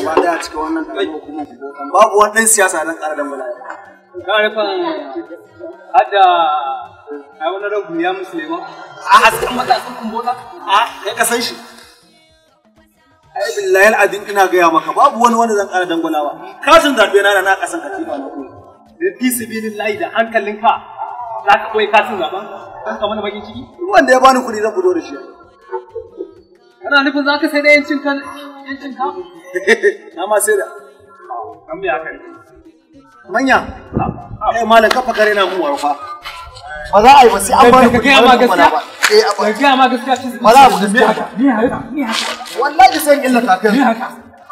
gaba daya cikin wannan ɗan hukumar kubotan babu wani ɗan siyasa dan ƙara dangwala Ka rufin hada a wani rabu ya musulman. a hasken matasan kumbota a ya kasan shi ai billahi al'adin ina gaya maka babu wani wanda zan ƙara dangwalawa katin zaɓe na da na ƙasan katifa na koyi Da fi sibilillahi da hankalinka za ka koyi katin zaben. Kan ka mana bakin ciki. duk wanda ya bani kuɗi zan fito da shi Kana nufin za ka sai da yancin kan yancin ka? na ma sai da Kan biya kai. manya eh malam kafa kare na mu warfa ba za a yi ba sai an bani Ka kuɗi gaya ma zan dangwala ba gaskiya? eh a Ka gaya ma gaskiya cin ba za a bu gaskiya ba Ni haka, ni haka, wallahi sai in illa kafin ni haka.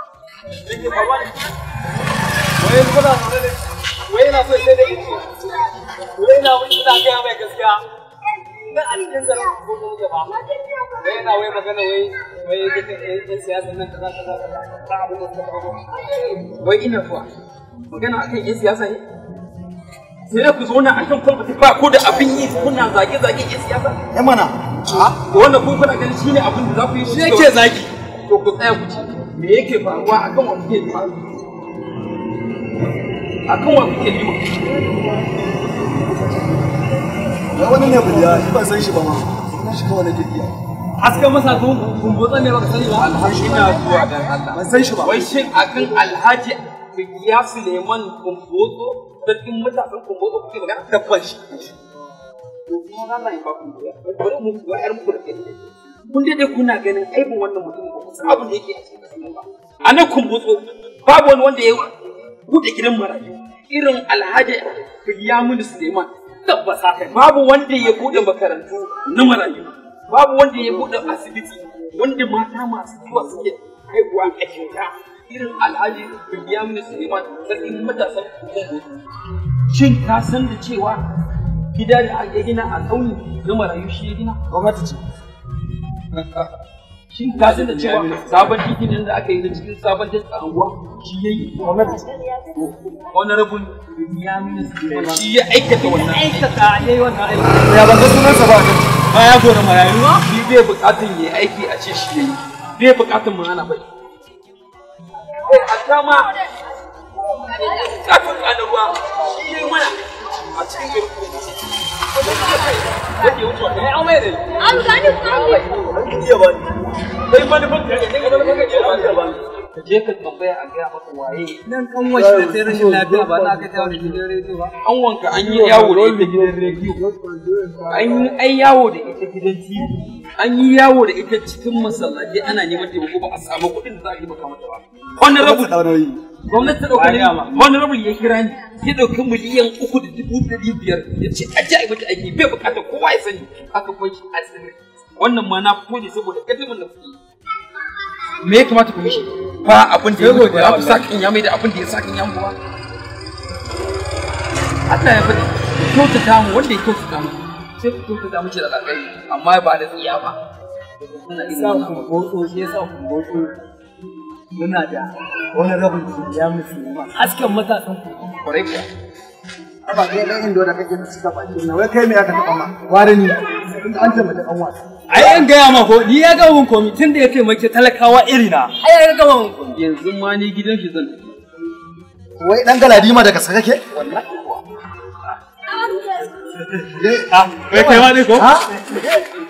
Wai kuna wai na so sai da yanci. Wai na wani ina gaya mai gaskiya. Na a cikin garin ko ko ba. Wai na wai magana wai wai duka yan siyasa nan kaza kaza kaza. Ba abin da suka kawo. wai ina zuwa magana akan yan siyasa ne sai ku zauna a kan kwalbati ba ko da abin yi kuna zage-zage yan siyasa eh mana da wannan kun kuna ganin shine abin da za ku yi Shi yake zagi. to ku tsaya ku ci me yake faruwa akan wa kuke lima akan wa kuke lima ya wani ne buliya shi ban san shi ba ma sunan shi kawai nake iya Hasken masa kun kumbotsa ne baka sani ba. ina zuwa dan Allah ban san shi ba wai shin akan alhaji ya Suleiman Kumbotso sarkin matasan Kumbotso kuke magana tabban shi to kuma Allah ya ba ku bari mu ga yar mu da kai kun dai kuna ganin aibin wannan mutum ba kusa abin da yake a cikin kasan ba a nan Kumbotso babu wani wanda ya bude gidan marayu irin alhaji Bilyamin Suleiman tabbas haka babu wanda ya bude makarantu na marayu babu wanda ya bude asibiti wanda mata masu zuwa suke haihuwa a kyauta irin alhaji Bilyamin Suleiman sarkin matasan Kumbotso shin ka san da cewa gida da aka gina a ƙauye na marayu shi ya gina gwamnati ce shin ka san da cewa sabon titin da aka yi na cikin sabon titin a anguwa shi ya yi gwamnati ce honorable Bilyamin Suleiman shi ya aikata wannan Aikata yayi wannan aiki. ya ban ga sunansa ba kan Baya gora marayu ma. shi bai bukatun ya yi aiki a ce shi ya yi bai bukatun mu hana bai eh hatta ma kafin kana ruwa shi ya yi mana a cikin gari wanda ya wuce wannan Ai an mai da. An gani kuma iya ba ni kai manufan ka ne kai manufan ka ne ba ka je ka tambaya a gaya maka waye Nan kan washi da sai rashin lafiya ba za ka jawo da gidan rediyo ba. an wanka an yi yawo da ita gidan rediyo an yi ai yawo da ita gidan tv an yi yawo da ita cikin masallaci ana neman taimako ba a samu kuɗin da za a yi maka mata ba honorable ɗaurayi gwamnati ta ɗauka ne honorable ya kira ni ya ɗauki miliyan uku da dubu ɗari biyar ya ce a ji a yi mata aiki bai buƙatar kowa ya sani aka kwanci a sirri wannan ma na fito ne saboda kadimin da kuke yi. me ya kamata ku mishi ba abin da ya mutu ba ku sakin ya mai da abin da ya sakin ya mutu ba Allah ya faɗi ku kyautata mu wanda ya kyautata mu sai ku kyautata mu da alƙai amma ba da tsiya ba Kuna irin Sa wannan. kumbotso shi yasa kumbotso muna da wani rabin ya musulma. Hasken matasan ku. kwarai kuwa ba kai dan indo da kake suka baki na wai kai me aka taba ma ware ni tunda an ce mata kan wasa Ai an gaya ma ko ni ya gama mun komi tun da ya taimake talakawa irina. Ai ya gama mun komi. yanzu ma ni gidan shi zan tafi. wai dan galadima daga sa kake wallahi kuwa Ah, kai kai ma ne ko? ha